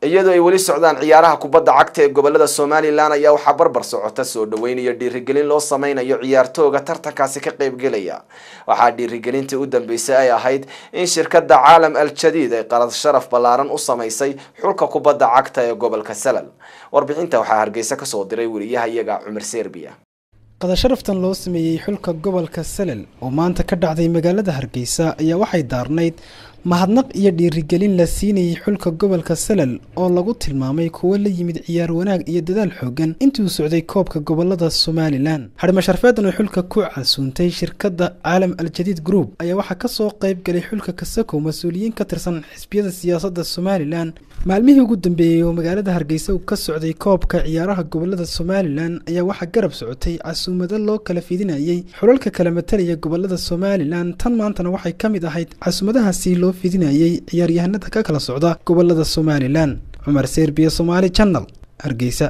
iyadoo ay weli socdaan ciyaaraha kubadda cagta ee gobolada somalilan ayaa waxaa barbar socota soo dhaweyn iyo dhiirigelin loo sameynayo ciyaartooga tartankaasi ka qeybgelaya waxaa dhiirigelintii u dambeysay ay ahayd in shirkada caalam al jadiid ay qalad sharaf ballaaran u sameysay xulka kubadda cagta ee gobolka salal warbixinta waxaa hargeysa kasoo diray weriyaha iyaga cumar serbiya qadasharaftan loo sameeyey xulka gobolka salel oo maanta ka dhacday magaalada hargeysa ayaa waxay daarnayd mahadnaq iyo dhiirigelin la siinayay xulka gobolka salel oo lagu tilmaamay kuwo la yimid ciyaar wanaag iyo dadaal xoogan intii uu socday koobka gobolada somalilan xadhimo sharfeedan oo xulka ku casuuntay shirkadda caalam al jadiid group ayaa waxaa kasoo qayb galay xulka kasakow mas-uuliyiin ka tirsan xisbiyada siyaasadda somalilan maalmihii ugu dambeeyey oo magaalada hargeysa uu ka socday koobka ciyaaraha gobolada somalilan ayaa waxaa garab socotay casuumado loo kala fidinayey xulalka kala matalaya gobolada somalilan tan maantana waxay ka mid ahayd casuumadahaasi loo fidinayey ciyaaryahanada ka kala socda gobolada somalilan cumar serbiya somaali channel hargeysa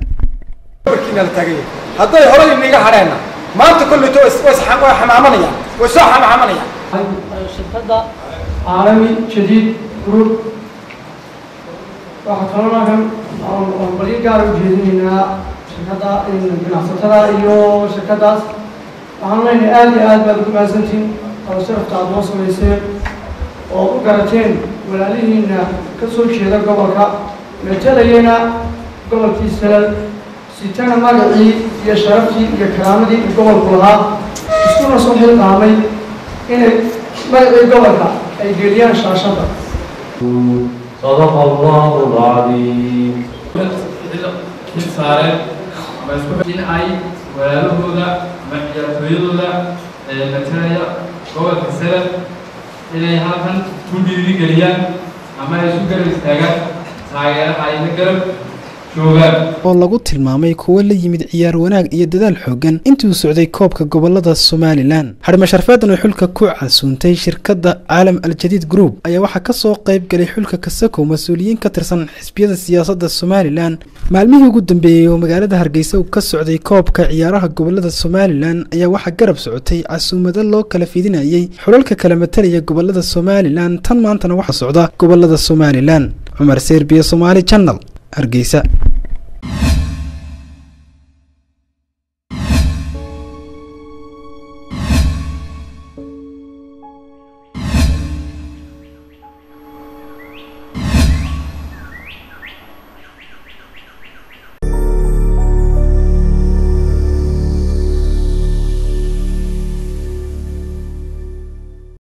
hadday horay inaga hadheenna maanta kolleto way xamaamanayaan way soo xamaamanayaan shirkadda caalami jadiid group waxaa kaloo halkan aan balyo gaara u jeedinaynaa shirkadda ganacsatada iyo shirkaddaas waxaan leenahay aada iyo aad baad ugu mahadsantihin kala sharafta aad noo samayseen oo u garateen walaalihiina ka soo jeeda gobolka matalayana gobolkii salal sitana magacii iyo sharaftii iyo karaamadii uu gobolku lahaa iskuna soo xilqaamay inay magacii gobolka ay geliyaan shaashadda صدق الله العظيم xil saareen ama isku in ay walaalahooda ama ciyaartooyadooda ee matalaya gobolka salad inay halkan ku dhiirigeliyaan ama ay isu garab istaagaan taageeraha ay la garab joogaan oo lagu tilmaamay kuwo la yimid ciyaar wanaag iyo dadaal xoogan intii uu socday koobka gobolada somalilan xadhimo sharfeedan oo xulka ku casuuntay shirkadda caalam al jadiid group ayaa waxaa kasoo qayb galay xulka kasakow mas-uuliyiin ka tirsan xisbiyada siyaasadda somalilan maalmihii ugu dambeeyey oo magaalada hargeysa uu ka socday koobka ciyaaraha gobolada somalilan ayaa waxaa garab socotay casuumado loo kala fidinayey xulalka kala matalaya gobolada somalilan tan maantana waxaa socda gobolada somalilan cumar serbiya somaali channel hargeysa